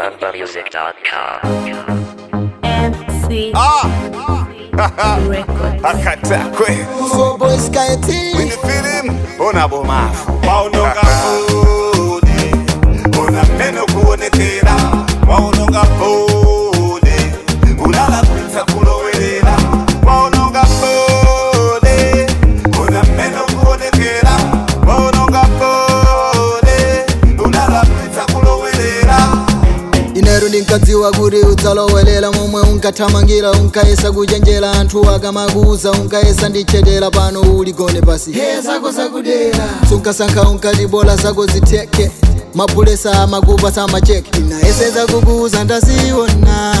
AlumbaMusic.com. MC Ah, Record. akatakwe Four boys sky team. When you feel him, unabomafu waunonga fudi una meno kuonekera waunonga fudi unala kuita kulowerera waunonga fudi una meno kuonekera waunonga fudi unala kuita kulowerera inero ndinkadziwa kuti udzalowelela momwe unkathamangira unkayesa kuchenjera anthu akamakuuza unkayesa ndichetera pano uligone pasi he zako zakudera sunkasankha unkati bola zako zitheke mapulesa amakupa samacheke inayeseza kukuuza ndaziona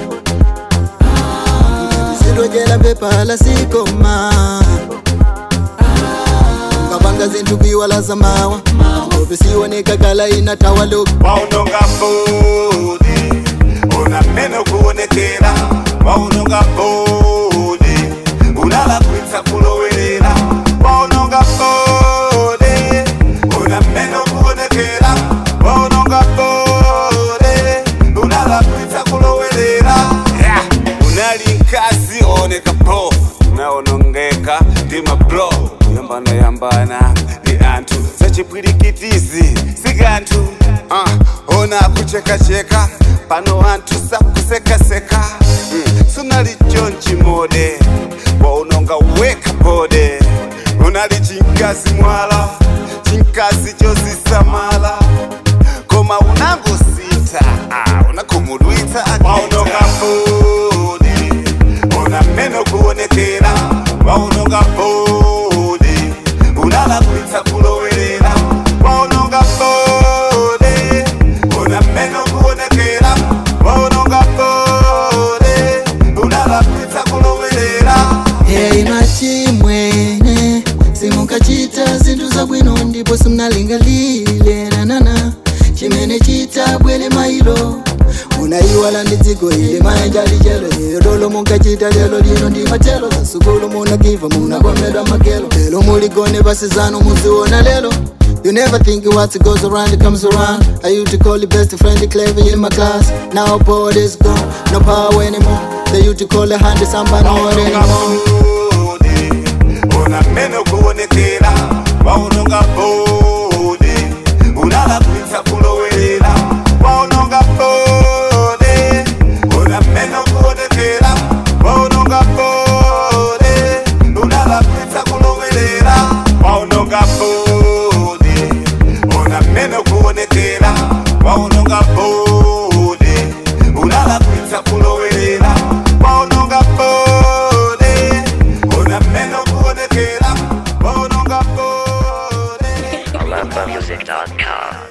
zilojela mpepha lasikoma ngapanga zinthu kuiwala zamawa ngope sioneka kala inatawa loku waunonga fudi una meno kuonekera waunonga fudi unala kuita kulowerera waunonga fudi una meno kuonekera waunonga fudi unala kuita kulowerera yeah. unali nkasi oneka po unaonongeka ndi mablo yambana yambana ndi anthu zachipwirikitizi sikanthu uh, ona kuchekacheka pano anthu sakusekaseka mm. sunali chonchi mode waunonga weka bode unali chinkazi mwala chinkazi chosisamala koma unangosita ah, unakhumudwitsa waunonga fudi una meno kuonekera waunonga fudi unala kuita kulowerera waunonga fudi una meno kuonekera waunonga fudi unala kuita kulowerera Hey machimwene simukachita zinthu zabwino ndipo simnalingalile nanana chimene chita bwere mailo unayiwala ndi dziko ili maenja lichelo lero dolo munkachita lero lino ndi matelo zasukulu munakiva munakomedwa makelo lero muligone pasi zanu muziona lelo You never think what goes around, it comes around. I used to call the best friend clever in my class. Now power is gone, no power anymore. They used to call the hand somebody not waunonga anymore. fudi una meno kuonekera waunonga fudi unala kuita kulowerera waunonga fudi una meno kuonekera waunonga fudi unala kuita kulowerera waunonga fudi una meno kuonekera waunonga fudi unala kuita kulowerera waunonga fudi una meno kuonekera waunonga fudi AlumbaMusic.com.